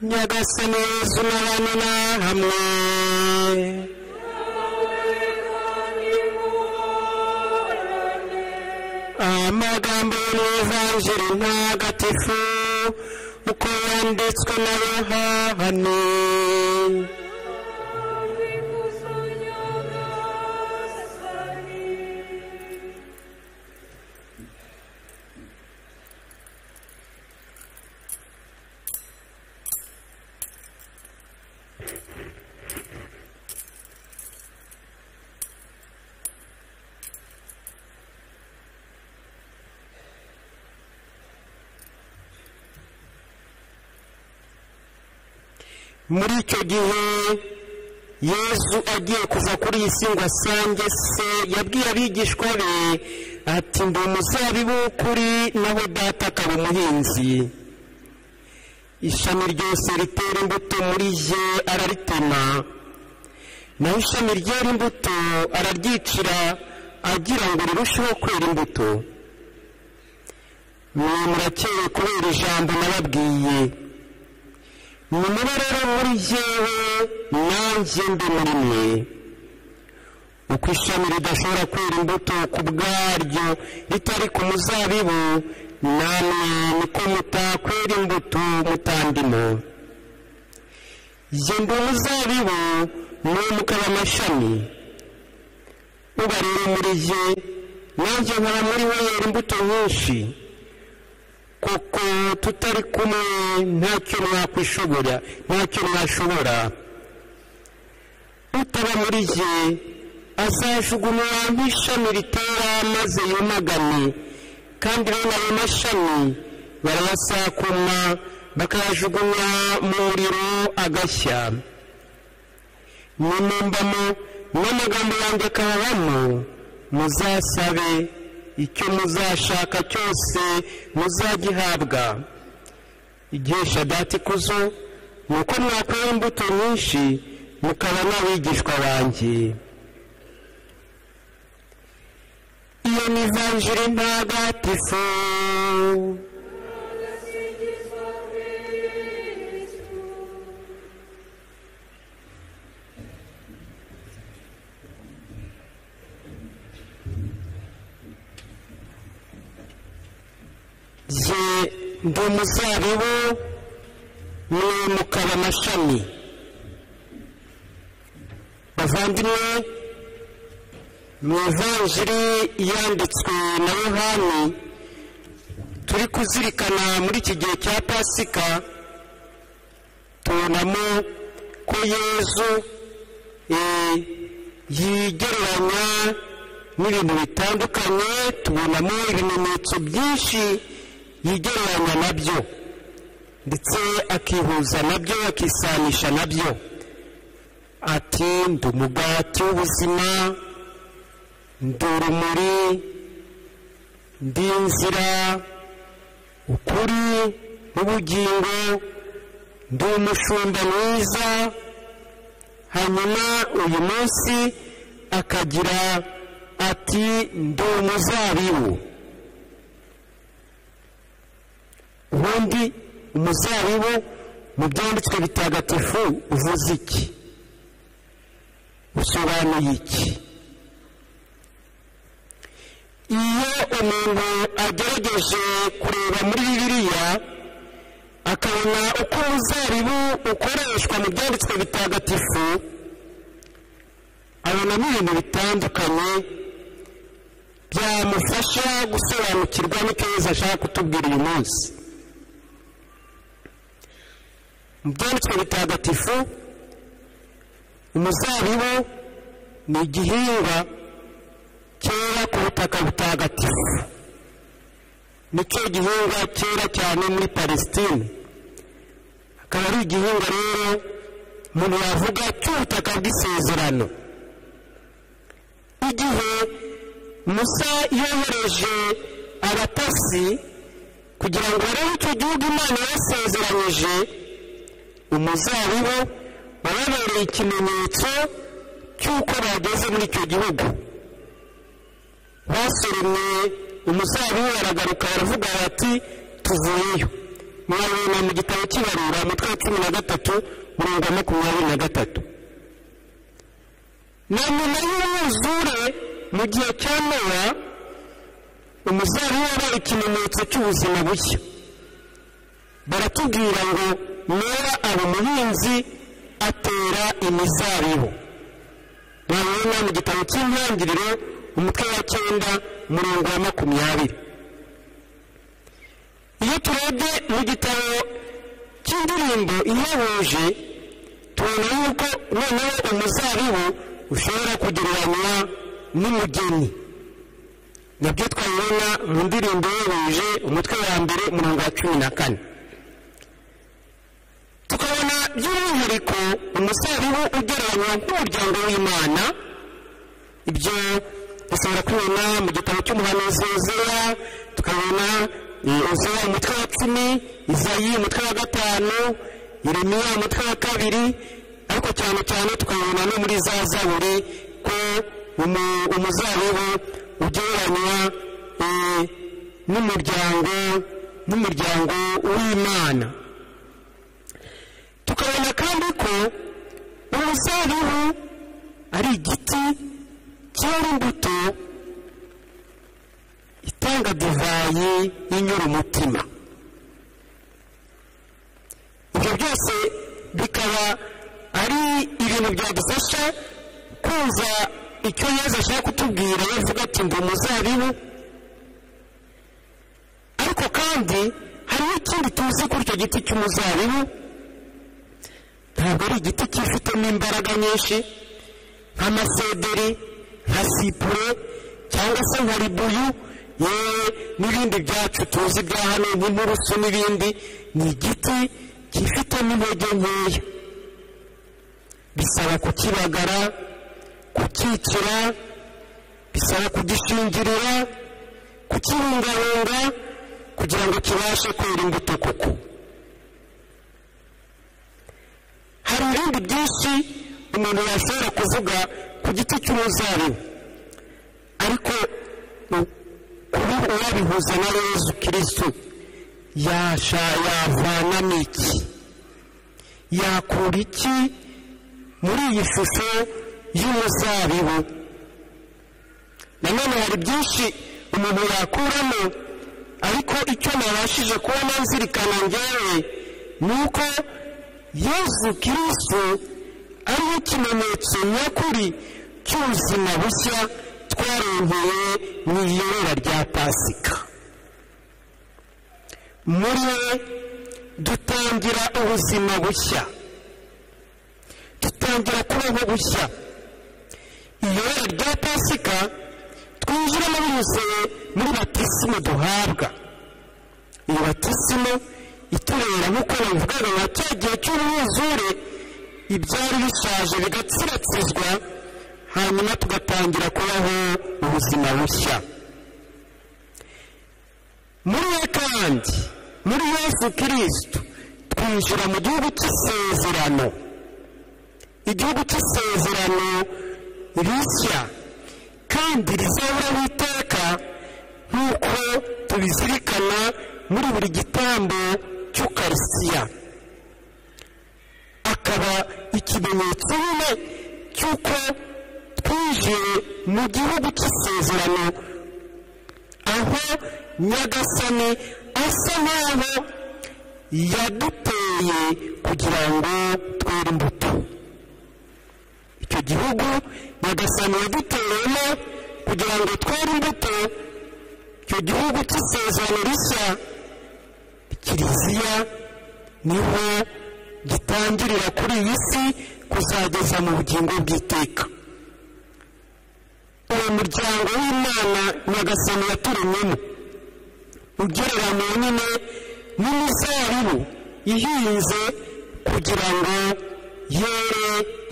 nyagasani yesu n'abami n'ahamwe amagambo y'ivanjiri ntagatifu uko yanditswe na yohani muri icyo gihe yesu agiye kuva kuri iyi si ngo asange se yabwiye abigishwa be ati ndi umuzabibu kuri naho data akaba umuhinzi ishami ryose ritera imbuto muri ye araritema naho ishami ryera imbuto araryicira agira ngo rirusheho kwera imbuto mwe murakeye kubera ijambo nababwiye nimube rero muri jyewe nanjye ndi muri mwe uko ishami ridashobora kwera imbuto ku bwaryo ritari ku muzabibu namwe niko mutakwera imbuto mutandimo jye ndi umuzabibu mwe mukaba amashami uba rero muri jye nanjye nkaba muri we yera imbuto nyinshi kuko tutari kumwe ntacyo mwakwishobora ntacyo mwashobora utaba muri jye azajugunywa nk'ishami ritera maze yumagane kandi bene ayo mashami barayasakuma bakayajugunya mu muriro agashya nimumbamo n'amagambo yanjye akababamo muzasabe icyo muzashaka cyose muzagihabwa igihe dati ikuzo ni uko mwakwera imbuto nyinshi mukaba n'abigishwa banjye iyo ni vanjiri ntagatifu jye ndi umuzabibu mwe mukaba amashami bavandimwe mu ivanjiri yanditswe na yohani turi kuzirikana muri iki gihe cya pasika tubonamo ko yezu yigereranya n'ibintu bitandukanye tubonamo ibimenyetso byinshi yigereranya nabyo ndetse akihuza nabyo akisanisha nabyo ati ndi umugati w'ubuzima ndi urumuri ndi inzira ukuri n'ubugingo ndi umushumba mwiza hanyuma uyu munsi akagira ati ndi umuzabibu ubundi umuzabibu mu byanditswe bitagatifu uvuze iki usobanuye iki iyo umuntu agerageje kureba muri bibiliya akabona uko umuzabibu ukoreshwa mu byanditswe bitagatifu abonamo ibintu bitandukanye byamufasha gusobanukirwa n'icyo yose ashaka kutubwira uyu munsi mu byanditswe bitagatifu umuzabibu ni igihingwa cyera ku butaka butagatifu nicyo gihingwa cyera cyane muri palesitine akaba ari igihingwa rero umuntu yavuga cy'ubutaka bw'isezerano igihe musa yohereje abatasi kugira ngo barebe icyo gihugu imana yasezeranyije umuzabibu wababereye ikimenyetso cy'uko bageze muri icyo gihugu basoromye umuzabibu baragaruka baravuga bati tuvuyeyo mwabibona mu gitabo cy'ibarura umutwe wa cumi na gatatu mirongo makumyabiri na gatatu na nyuma y'umwuzure mu gihe cya nowa umuzabibu wabaye ikimenyetso cy'ubuzima bushya baratubwira ngo nowa aba umuhinzi atera imizabibu mwabibona mu gitabo cy'intangiriro umutwe wa cyenda umurongo wa makumyabiri iyo turebye mu gitabo cy'indirimbo ihebuje tubona yuko noneho umuzabibu ushobora kugereranywa n'umugeni nabyo twabibona mu ndirimbo ihebuje umutwe wa mbere umurongo wa cumi na kane tukabona by'umwihariko umuzabibu ugereranywa nk'umuryango w'imana ibyo dushobora kubibona mu gitabo cy'umuhanuzi wuzuye tukabona uzaba umutwe wa cumi izayi umutwe wa gatanu irimiya umutwe wa kabiri ariko cyane cyane tukabona no muri za zaburi ko umuzabibu ugereranywa n'umuryango n'umuryango w'imana tukabona kandi ko umuzabibu ari igiti cyera imbuto itanga divayi inyura umutima ibyo byose bikaba ari ibintu byadufasha kumva icyo yezu ashaka kutubwira yavuga ati ngo muzabibu ariko kandi hari n'ikindi tuzi kuri icyo giti cy'umuzabibu ntabwo ari igiti cyifitemo imbaraga nyinshi nk'amasederi nka sipure cyangwa se nka ribuyu yewe n'ibindi byacu tuzi bya hano nk'inturusu n'ibindi ni igiti cyifitemo intege nkeya bisaba kukibagara kukikira bisaba kugishingirira kukibungabunga kugira ngo kibashe kwera imbuto kuko hari ibindi byinshi umuntu yashobora kuvuga ku giti cy'umuzabibu ariko kuba uwabihuza na yezu kirisitu yasha yavanamo iki yakura iki muri iyi shusho y'umuzabibu nanone hari byinshi umuntu yakuramo ariko icyo nabashije kubona nzirikana ngewe ni uko yezu kirisitu ariyo kimenyetso nyakuri cy'ubuzima bushya twaronkeye mu iyorora rya pasika muri we dutangira ubuzima bushya dutangira kubaho bushya iyorora rya pasika twinjiramo binyuze muri batisimo duhabwa iyi batisimo itubera nk'uko babivugaga nka cya gihe cy'umwuzure ibyari bishaje bigatsiratsizwa hanyuma tugatangira kubaho ubuzima bushya muri we kandi muri yesu kirisitu twinjira mu gihugu cy'isezerano igihugu cy'isezerano rishya kandi rizahoraho iteka nk'uko tubizirikana muri buri gitambo cy'ukarisiya akaba ikimenyetso nyine cy'uko twinjiye mu gihugu cy'isezerano aho nyagasani asa n'aho yaduteye kugira ngo twere imbuto icyo gihugu nyagasani yaduteyemo kugira ngo twere imbuto icyo gihugu cy'isezerano rishya kiliziya niho gitangirira kuri iyi si kuzageza mu bugingo bw'iteka uwo muryango w'imana nyagasani yaturemyemo ugereranywa nyine n'imizabibu ihinze kugira ngo yere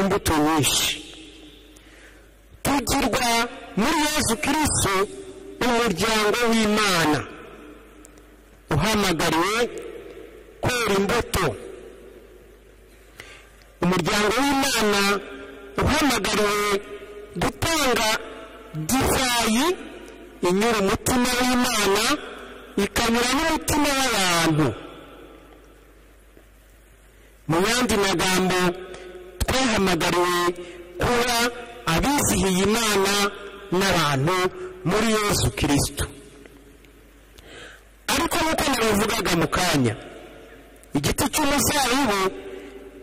imbuto nyinshi tugirwa muri yezu kirisitu umuryango w'imana uhamagariwe kwera imbuto umuryango w'imana uhamagariwe gutanga divayi inyura umutima w'imana ikanyura n'umutima w'abantu mu yandi magambo twahamagariwe kuba abizihiye imana n'abantu muri yesu kirisito ariko nk'uko nabivugaga mu kanya igiti cy'umuzabibu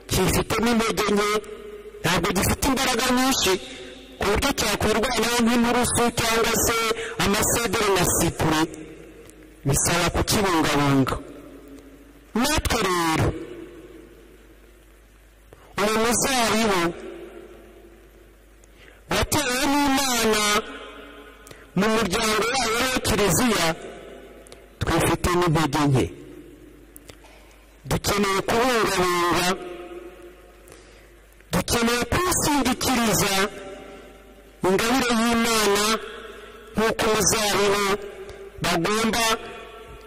cyifitemo intege nke ntabwo gifite imbaraga nyinshi ku buryo cyakurwanaho nk'inturusu cyangwa se amasederi na sipure bisaba kukibungabunga natwe rero uyu muzabibu watewe n'imana mu muryango wayo wa kiliziya twifite n'intege nke dukeneye kubungabunga dukeneye kwisindikiriza ingabire y'imana nk'uko muzabibu bagomba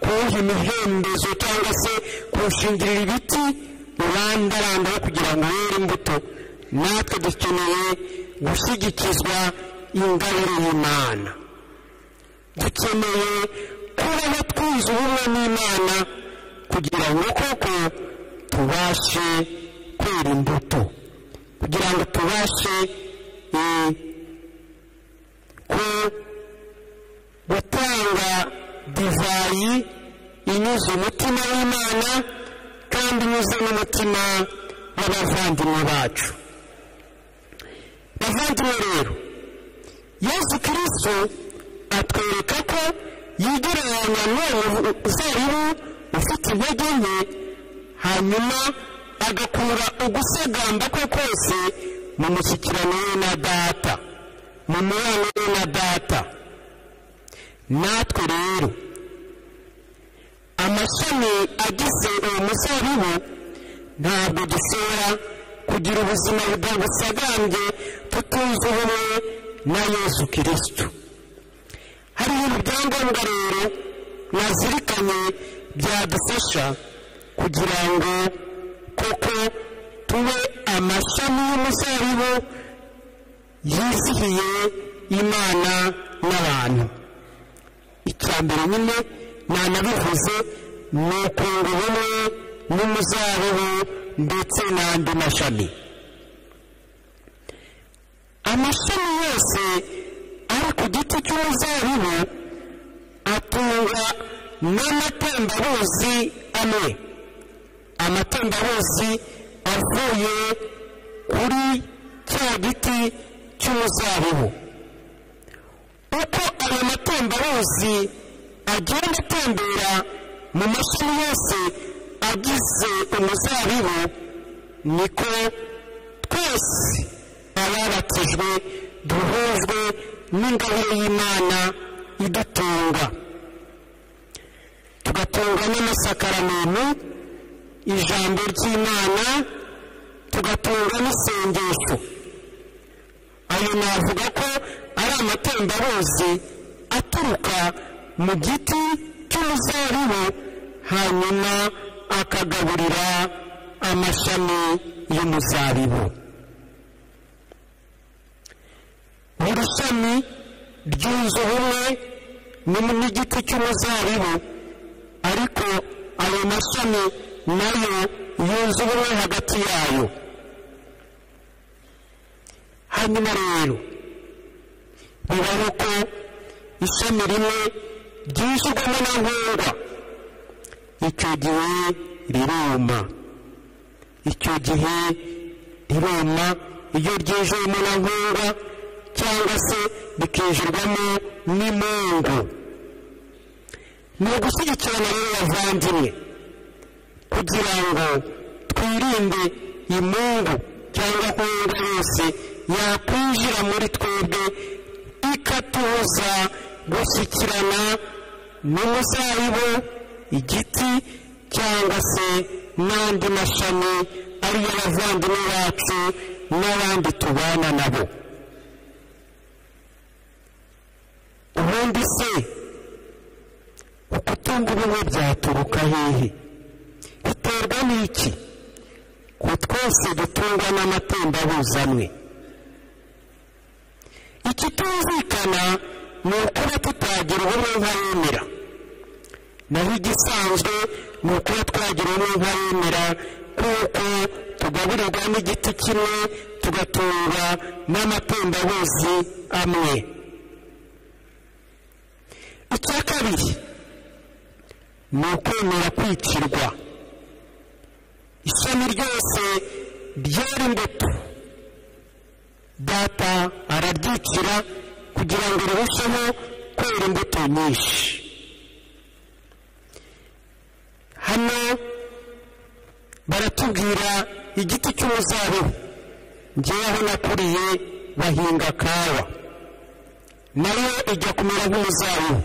kuwuha imihembezo cyangwa se kuwushingirira ibiti urandarandaho kugira ngo were imbuto natwe dukeneye gushyigikizwa ingabire y'imana dukeneye kubaho twize ubumwe n'imana kugira ngo koko tubashe kwera imbuto kugira ngo tubashe eh, ku- gutanga divayi inyuze umutima w'imana kandi inyuze n'umutima w'abavandimwe bacu bavandimwe rero yesu kirisito atwereka ko yegeranya n'uwo zaribu ufite intege nke hanyuma agakura ugusagamba kwe kose mu mushyikirano we na data mu mubano we na data natwe rero amashami agize uwo muzabibu ntabwo dusera kugira ubuzima budagusagambye tutunze ubumwe na yesu kirisito hari ibintu byangombwa rero nazirikanye byadufasha kugira ngo koko tube amashami y'umuzabibu yizihiye imana n'abantu icya mbere nyine nanabivuze ni ukunga ubumwe n'umuzabibu ndetse n'andi mashami amashami yose ari ku giti cy'umuzabibu atungwa n'amatembabuzi amwe amatembabuzi avuye kuri cya giti cy'umuzabibu uko ayo matembabuzi agenda atembera mu mashami yose agize umuzabibu niko twese ababatijwe duhujwe n'ingabire y'imana idutunga tugatungwa n'amasakaramentu ijambo ry'imana tugatungwa n'isengesho ayo navuga ko ari amatembabuzi aturuka mu giti cy'umuzabibu hanyuma akagaburira amashami y'umuzabibu buri shami ryunze ubumwe ni mu- n'igiti cy'umuzabibu ariko ayo mashami nayo yunze ubumwe hagati yayo hanyuma rero bibaho ko ishami rimwe ryinjirwamo na nkongwa icyo gihe riruma icyo gihe riruma iyo ryinjiyemo na nkongwa cyangwa se rikinjirwamo n'imungu ni ugushyigikirana rero bavandimwe kugira ngo twirinde imungu cyangwa nkongwa yose yakwinjira muri twebwe ikatubuza gushyikirana n'umuzabibu igiti cyangwa se n'andi mashami ariyo abavandimwe bacu n'abandi tubana nabo ubundi se ukutunga ubumwe byaturuka hehe biterwa n'iki ko twese dutungwa n'amatembabuzi amwe ikitumvikana ni ukuba tutagira ubumwe nk'abemera naho igisanzwe ni ukuba twagira ubumwe nk'abemera kuko tugaburirwa n'igiti kimwe tugatungwa n'amatembabuzi amwe icya kabiri ni ukwemera kwicirwa ishami ryose ryera imbuto data araryicira kugira ngo rirusheho kwera imbuto nyinshi hano baratubwira igiti cy'umuzabibu ngewe aho nakuriye bahinga kawa nayo ijya kumera nk'umuzabibu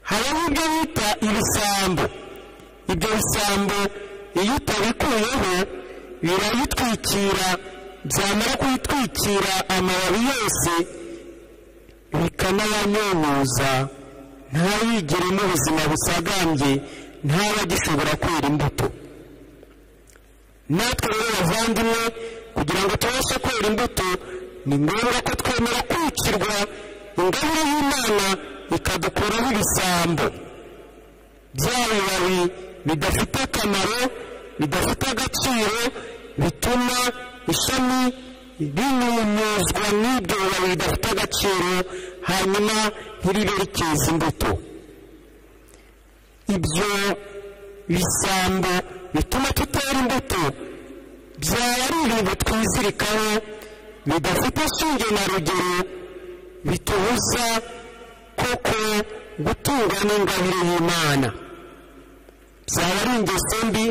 habaho ibyo bita ibisambo ibyo bisambo iyo utabikuyeho birayitwikira byamara kuyitwikira amababi yose bikanayanyunyuza ntayigiremo ubuzima busagambye ntaba gishobora kwera imbuto natwe rero bavandimwe kugira ngo tubashe kwera imbuto ni ngombwa ko twemera kwicirwa ingabire y'imana ikadukuraho ibisambo bya bibabi bidafite akamaro bidafite agaciro bituma ishami rinyunyuzwa n'ibyo bibabi bidafite agaciro hanyuma ntiribe rikeza imbuto ibyo bisambo bituma tutera imbuto byaba ari ibintu twizirikaho bidafite shinge na rugero bitubuza koko gutungwa n'ingabire y'imana byaba ari ingeso mbi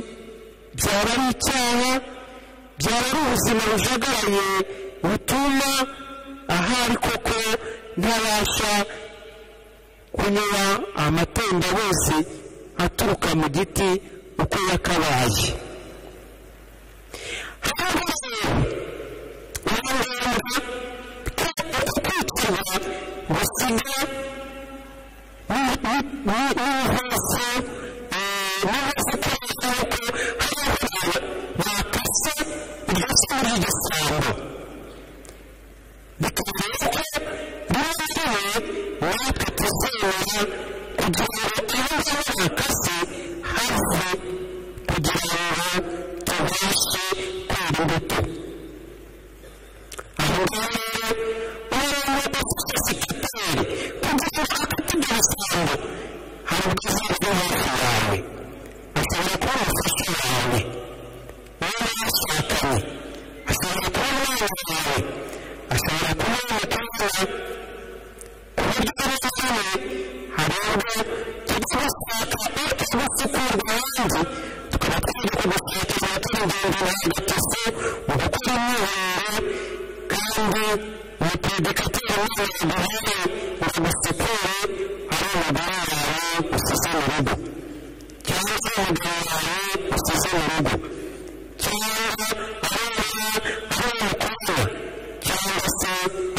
byaba ari icyaha byaba ari ubuzima bujagaraye butuma ahari koko ntabasha kunyura amatemba bose aturuka mu giti uko yakabaye kwicirwa gusiga n'ubuvuzi n'ubusitani yuko hari abantu bakase iryo sura y'igisambo bikageza ko n'ubuvuzi natwe tuzemera kugira ngo ibibazo bakase hafi kugira ngo tubashe kwera imbuto aho ngaho umuntu w'umusekiteri kugira ngo afite ibyo bisambo hari ubwiza bwo hafi yawe ashobora kuba umufasha wawe wowe mwashakanye ashobora kuba umwana wawe ashobora kuba umukobwa ku buryo rero hano hari ubwo tujya gushaka utwo gusukurwa abandi tukaba twibuka gushaka izaba turigendera hagati mu gukora imyirondoro kandi umuperedikateri w'inzego duhaye ngo gusukure ari umugore wawe usize mu rugo cyangwa se umugabo wawe usize mu rugo cyangwa ari umwana ari umukobwa cyangwa se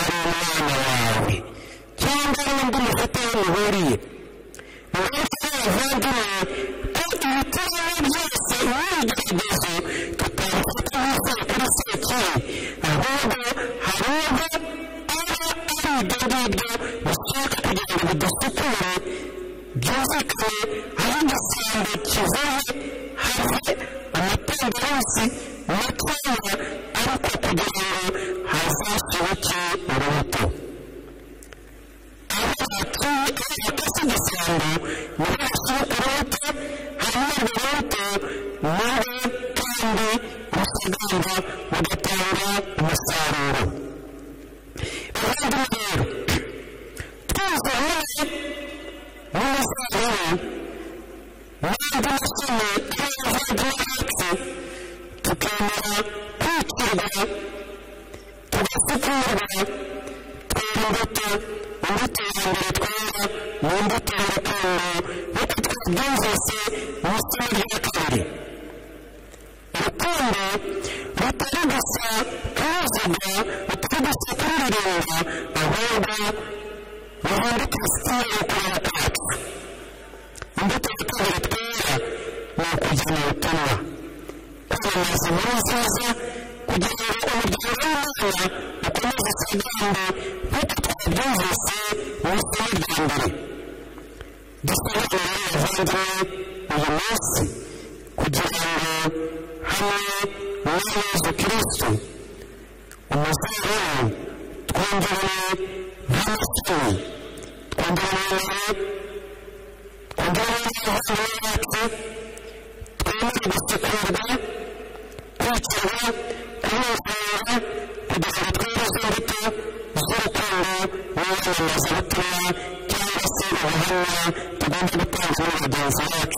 ari umwana wawe cyangwa ari undi mufite aho muhuriye ni benshi b'abavandimwe ko ibiti bimwe byose imyigaragazo tutabifata nk'isabukuru sekibi ahubwo hari ubwo aba ari ibyo ngibyo bishaka kugira ngo bidasukure byumvikane aho igisambo kivuye have amatembabuzi makeya ariko kugira ngo hazasohoke urubuto aho batuye bakase igisambo ntibashoboke urubuto hanyuma urwo rubuto nawe kandi rusagamba rugatanga umusaruro abandi rero twese hamwe n'umusaruro n'andi mashami y'abavandimwe bacu tukemera kwicirwa tugasukurwa tw'imbuto imbuto ya mbere twera ni imbuto y'urukundo nk'uko twabyumvise mu isomo rya kabiri urukundo rutari gusa kubuzuga rutari gusa kururirimba ahubwo ruhinduka ubusitani bw'ukureba kwacu imbuto ya kabiri twera ni ukujyana ubutumwa kwamamaza inkuru nziza kugira ngo umuryango w'imana ukomeze usagambe nk'uko twabyumvise mu isomo rya mbere dusobanurire abavandimwe uyu munsi kugira ngo hamwe na yezu kirisito umuzungu twongereye nk'amasuri twongereye twongereye ubuzima bwacu twemere gusekurwa kwakirwa kunezerwa kugeza twemeze imbuto z'urukundo n'inyemeza butumwa cyangwa se ubuhamya tugomba gutanga muri bagenzi bacu